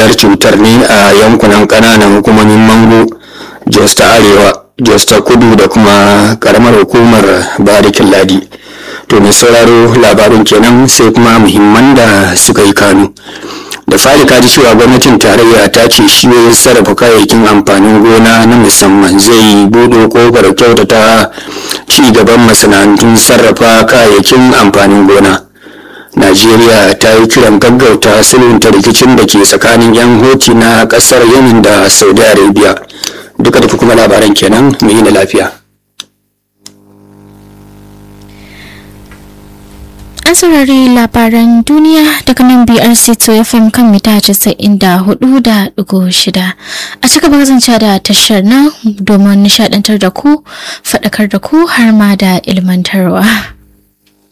bullar cutar ne a yankunan ƙananan hukumomin mango jos ta arewa jos ta kudu da kuma karamar hukumar barikin ladi to mai sauraro labarin kenan sai kuma muhimman da suka yi kanu da fari kaji cewa gwamnatin tarayya ta ce shiyoyin sarrafa kayayyakin amfanin gona na musamman zai buɗe kofar kyautata ci gaban masana'antun sarrafa kayayyakin amfanin gona najeriya ta yi kiran gaggauta sulhunta rikicin da ke tsakanin yan hoti na ƙasar yemen da saudi arabia duka da kuma labaran kenan mu yi da lafiya an saurari labaran duniya daga nan brc to fm kan mita casa'in da hudu da digo shida a cika kasance da tashar nan domin nishadantar da ku faɗakar da ku har ma da ilmantarwa